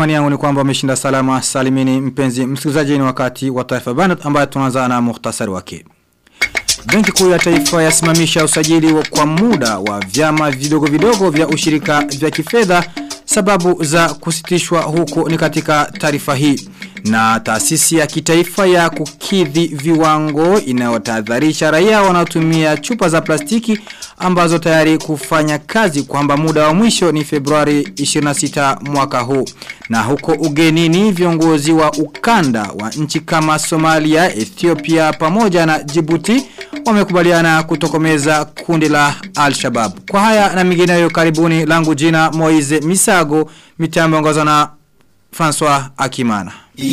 Matumani yangu ni kwamba umeshinda salama salimini mpenzi msikilizaji ni wakati wa taifa banat ambayo tunaanza na muhtasari wake. Benki kuu ya taifa yasimamisha usajili wa kwa muda wa vyama vidogo vidogo vya ushirika vya kifedha sababu za kusitishwa huko ni katika taarifa hii. Na taasisi ya kitaifa ya kukidhi viwango inayotahadharisha raia wanaotumia chupa za plastiki ambazo tayari kufanya kazi kwamba muda wa mwisho ni Februari 26 mwaka huu. Na huko ugenini viongozi wa ukanda wa nchi kama Somalia, Ethiopia pamoja na Djibouti wamekubaliana kutokomeza kundi la Al-Shabaab. Kwa haya na mingineyo karibuni langu jina Moize Misago mitambo ongozwa na François Akimana.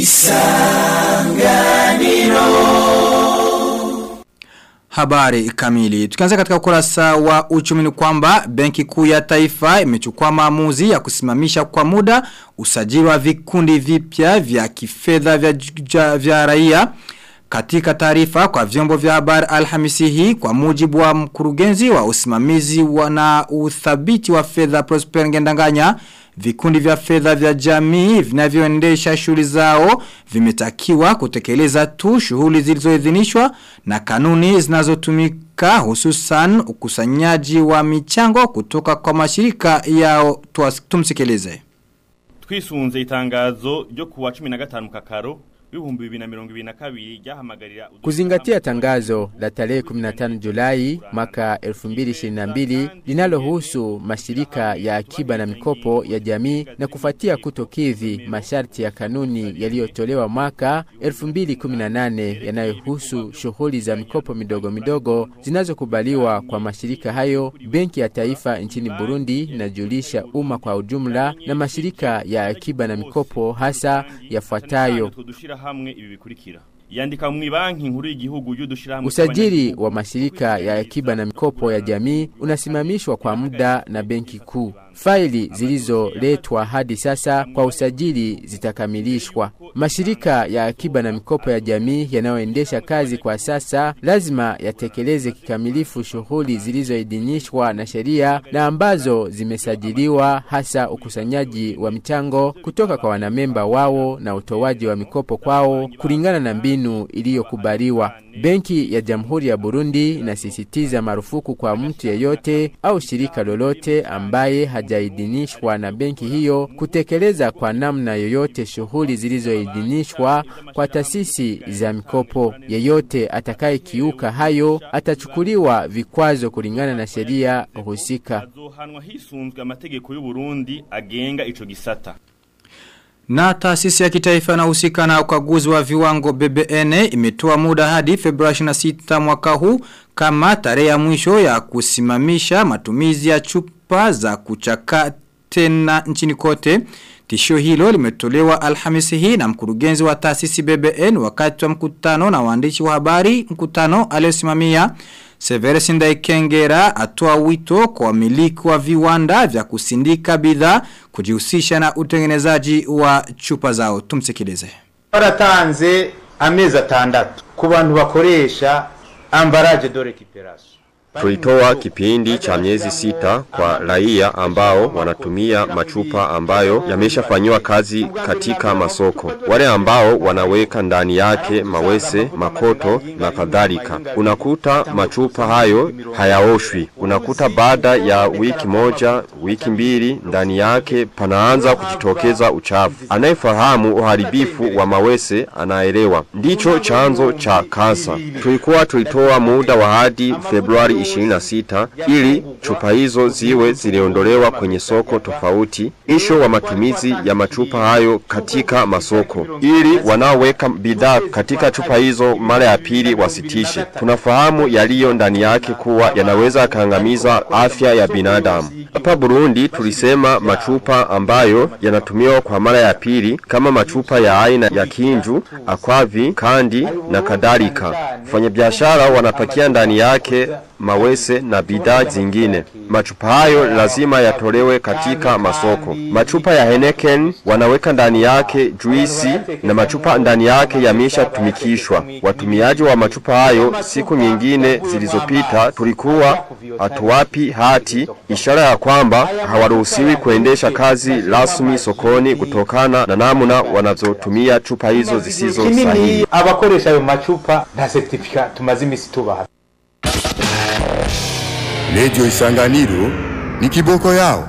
Isanganiro Habari kamili. Tukianza katika ukurasa wa uchumi ni kwamba Benki Kuu ya Taifa imechukua maamuzi ya kusimamisha kwa muda usajili wa vikundi vipya vya kifedha vya, vya, vya raia. Katika taarifa kwa vyombo vya habari Alhamisi hii kwa mujibu wa mkurugenzi wa usimamizi wa na uthabiti wa fedha Prosper Ngendanganya Vikundi vya fedha vya jamii vinavyoendesha shughuli zao vimetakiwa kutekeleza tu shughuli zilizoidhinishwa na kanuni zinazotumika hususan ukusanyaji wa michango kutoka kwa mashirika yao tumsikilize. Twisunze itangazo ryo kuwa 15 kakaro Kuzingatia tangazo la tarehe 15 Julai mwaka 2022 linalohusu mashirika ya akiba na mikopo ya jamii na kufuatia kutokidhi masharti ya kanuni yaliyotolewa mwaka 2018 yanayohusu shughuli za mikopo midogo midogo zinazokubaliwa kwa mashirika hayo, Benki ya Taifa nchini Burundi inajulisha umma kwa ujumla na mashirika ya akiba na mikopo hasa yafuatayo hamwe ibi bikurikira yandika mu banki nkuru y'igihugu y'udushirahamwe Usajili wa mashirika ya akiba na mikopo ya jamii unasimamishwa kwa muda na benki kuu. Faili zilizoletwa hadi sasa kwa usajili zitakamilishwa. Mashirika ya akiba na mikopo ya jamii yanayoendesha kazi kwa sasa lazima yatekeleze kikamilifu shughuli zilizoidhinishwa na sheria na ambazo zimesajiliwa, hasa ukusanyaji wa michango kutoka kwa wanamemba wao na utoaji wa mikopo kwao kulingana na mbinu iliyokubaliwa. Benki ya Jamhuri ya Burundi inasisitiza marufuku kwa mtu yeyote au shirika lolote ambaye hajaidhinishwa na benki hiyo kutekeleza kwa namna yoyote shughuli zilizoidhinishwa kwa taasisi za mikopo. Yeyote atakayekiuka hayo atachukuliwa vikwazo kulingana na sheria husika. azohanwa hisunzwe amategeko y'u Burundi agenga ico gisata Na taasisi ya kitaifa inahusika na ukaguzi wa viwango BBN imetoa muda hadi Februari 26 mwaka huu kama tarehe ya mwisho ya kusimamisha matumizi ya chupa za kuchaka tena nchini kote. Tishio hilo limetolewa Alhamisi hii na mkurugenzi wa taasisi BBN wakati wa mkutano na waandishi wa habari mkutano aliosimamia Severus Ndaikengera atoa wito kwa wamiliki wa viwanda vya kusindika bidhaa kujihusisha na utengenezaji wa chupa zao. Tumsikilize. baratanze amezi atandatu ku bantu bakoresha ambalage de récupération Tulitoa kipindi cha miezi sita kwa raia ambao wanatumia machupa ambayo yameshafanywa kazi katika masoko. Wale ambao wanaweka ndani yake mawese, makoto na kadhalika. Unakuta machupa hayo hayaoshwi. Unakuta baada ya wiki moja, wiki mbili ndani yake panaanza kujitokeza uchafu. Anayefahamu uharibifu wa mawese anaelewa. Ndicho chanzo cha kansa. Tulikuwa tulitoa muda wa hadi Februari 26 ili chupa hizo ziwe ziliondolewa kwenye soko tofauti. Isho wa matumizi ya machupa hayo katika masoko ili wanaoweka bidhaa katika chupa hizo mara ya pili wasitishe. Tunafahamu yaliyo ndani yake kuwa yanaweza kaangamiza afya ya binadamu. Hapa Burundi tulisema machupa ambayo yanatumiwa kwa mara ya pili kama machupa ya aina ya kinju, akwavi, kandi na kadhalika. Wafanyabiashara wanapakia ndani yake mawese na bidhaa zingine. Machupa hayo lazima yatolewe katika masoko. Machupa ya Heineken wanaweka ndani yake juisi na machupa ndani yake yameshatumikishwa. Watumiaji wa machupa hayo siku nyingine zilizopita tulikuwa hatuwapi hati, ishara ya kwamba hawaruhusiwi kuendesha kazi rasmi sokoni kutokana na namna wanazotumia chupa hizo zisizo kinini sahihi. abakoresha ayo macupa nta certificat tumaze imisi tubaha Radio Isanganiro ni kiboko yao.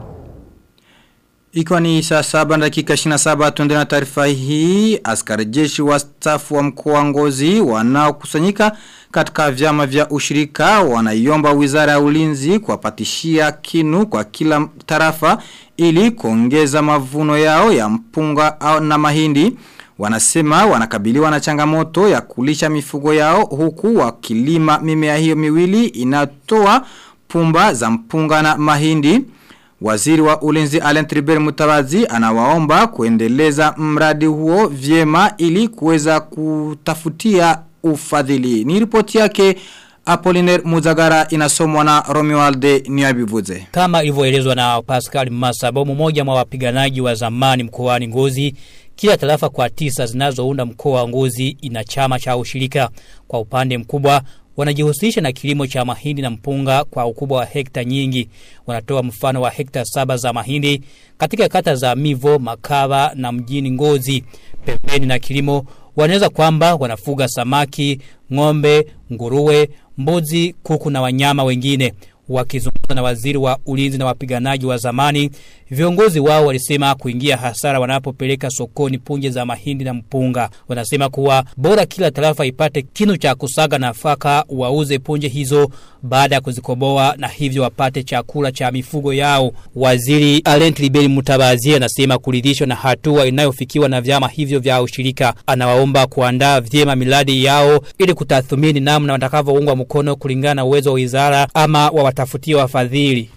Ikiwa ni saa saba na dakika 27 tuende na taarifa hii askari jeshi wa staff wa mkoa wa Ngozi wanaokusanyika katika vyama vya ushirika wanaiomba Wizara ya Ulinzi kuwapatishia kinu kwa kila tarafa ili kuongeza mavuno yao ya mpunga au na mahindi wanasema wanakabiliwa na changamoto ya kulisha mifugo yao huku wakilima mimea hiyo miwili inatoa pumba za mpunga na mahindi Waziri wa ulinzi Alain Tribert Mutabazi anawaomba kuendeleza mradi huo vyema ili kuweza kutafutia ufadhili. Ni ripoti yake Apollinaire Muzagara inasomwa na Romualde Niabivuze. Kama ilivyoelezwa na Pascal Masabo mmoja mwa wapiganaji wa zamani mkoani Ngozi, kila tarafa kwa tisa zinazounda mkoa wa Ngozi ina chama cha ushirika. Kwa upande mkubwa wanajihusisha na kilimo cha mahindi na mpunga kwa ukubwa wa hekta nyingi. Wanatoa mfano wa hekta saba za mahindi katika kata za Mivo, Makava na mjini Ngozi. Pembeni na kilimo wanaweza kwamba wanafuga samaki, ng'ombe, nguruwe, mbuzi, kuku na wanyama wengine. Wakizungumza na waziri wa ulinzi na wapiganaji wa zamani, viongozi wao walisema kuingia hasara wanapopeleka sokoni punje za mahindi na mpunga. Wanasema kuwa bora kila tarafa ipate kinu cha kusaga nafaka wauze punje hizo baada ya kuzikoboa na hivyo wapate chakula cha mifugo yao. Waziri Alent Liberi Mutabazi anasema kuridhishwa na hatua inayofikiwa na vyama hivyo vya ushirika. Anawaomba kuandaa vyema miradi yao ili kutathmini namna watakavyoungwa mkono kulingana na uwezo wa wizara ama wawatafutie wafadhili.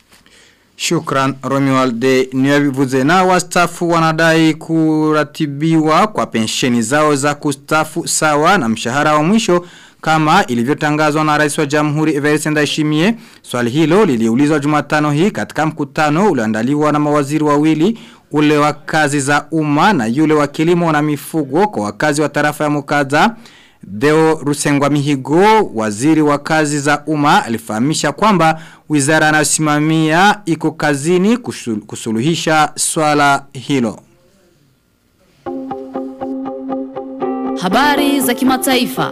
Shukran Romualde Niyabivuze na wastafu wanadai kuratibiwa kwa pensheni zao za kustafu sawa na mshahara wa mwisho kama ilivyotangazwa na rais wa jamhuri Everest Ndayishimiye. Swali hilo liliulizwa Jumatano hii katika mkutano ulioandaliwa na mawaziri wawili ule wa kazi za umma na yule wa kilimo na mifugo kwa wakazi wa tarafa ya Mukaza. Deo Rusengwa Mihigo, waziri wa kazi za umma alifahamisha kwamba wizara anayosimamia iko kazini kushul- kusuluhisha swala hilo. Habari za kimataifa.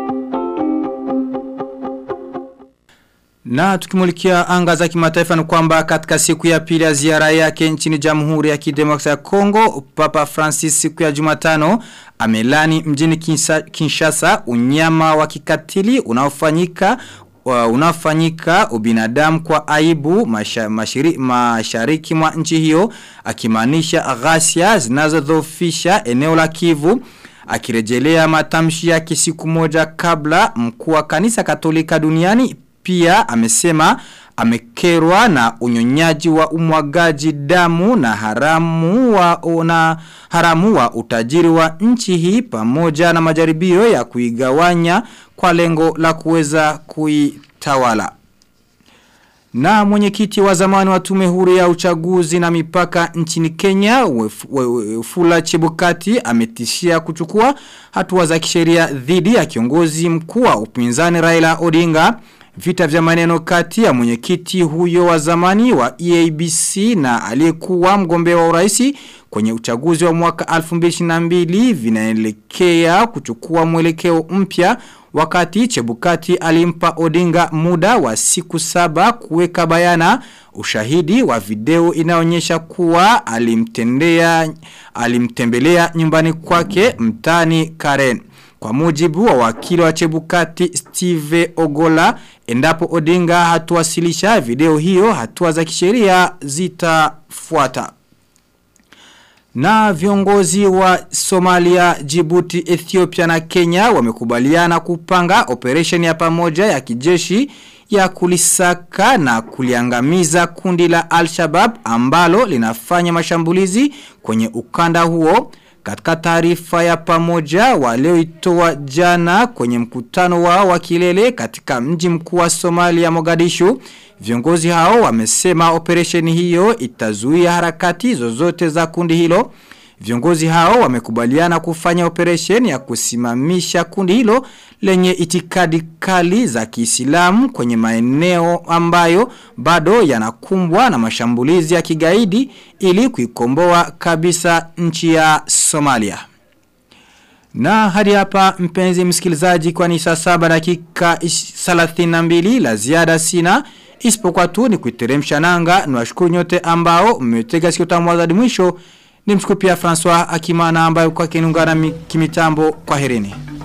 Na tukimulikia anga za kimataifa ni kwamba katika siku ya pili ya ziara yake nchini Jamhuri ya Kidemokrasia ya Kongo, Papa Francis siku ya Jumatano amelani mjini Kinsa- Kinshasa unyama wa kikatili unaofanyika wa- unaofanyika ubinadamu kwa aibu masha, mashiri, mashariki mwa nchi hiyo akimaanisha ghasia zinazodhoofisha eneo la Kivu akirejelea matamshi yake siku moja kabla mkuu wa kanisa Katolika duniani pia amesema amekerwa na unyonyaji wa umwagaji damu na haramu wa na haramu wa utajiri wa nchi hii pamoja na majaribio ya kuigawanya kwa lengo la kuweza kuitawala. Na mwenyekiti wa zamani wa tume huru ya uchaguzi na mipaka nchini Kenya, Wef- We- Wefula Chebukati, ametishia kuchukua hatua za kisheria dhidi ya kiongozi mkuu wa upinzani Raila Odinga. Vita vya maneno kati ya mwenyekiti huyo wa zamani wa EABC na aliyekuwa mgombea wa uraisi kwenye uchaguzi wa mwaka 2022 vinaelekea kuchukua mwelekeo mpya wakati Chebukati alimpa Odinga muda wa siku saba kuweka bayana ushahidi wa video inaonyesha kuwa alimtendea alimtembelea nyumbani kwake mtani Karen. Kwa mujibu wa wakili wa Chebukati Steve Ogola, endapo Odinga hatuwasilisha video hiyo, hatua za kisheria zitafuata. Na viongozi wa Somalia, Djibouti, Ethiopia na Kenya wamekubaliana kupanga operation ya pamoja ya kijeshi ya kulisaka na kuliangamiza kundi la Al-Shabaab ambalo linafanya mashambulizi kwenye ukanda huo Katika taarifa ya pamoja walioitoa jana kwenye mkutano wao wa kilele katika mji mkuu wa Somalia Mogadishu, viongozi hao wamesema operesheni hiyo itazuia harakati zozote za kundi hilo. Viongozi hao wamekubaliana kufanya operesheni ya kusimamisha kundi hilo lenye itikadi kali za Kiislamu kwenye maeneo ambayo bado yanakumbwa na mashambulizi ya kigaidi ili kuikomboa kabisa nchi ya Somalia. Na hadi hapa mpenzi msikilizaji kwa ni saa saba dakika 32 la ziada sina isipokuwa tu ni kuiteremsha nanga niwashukuru nyote ambao mmetega sikio tamu hadi mwisho Nimshukuru pia François Akimana ambaye kwa kinungana kimitambo kwa herini.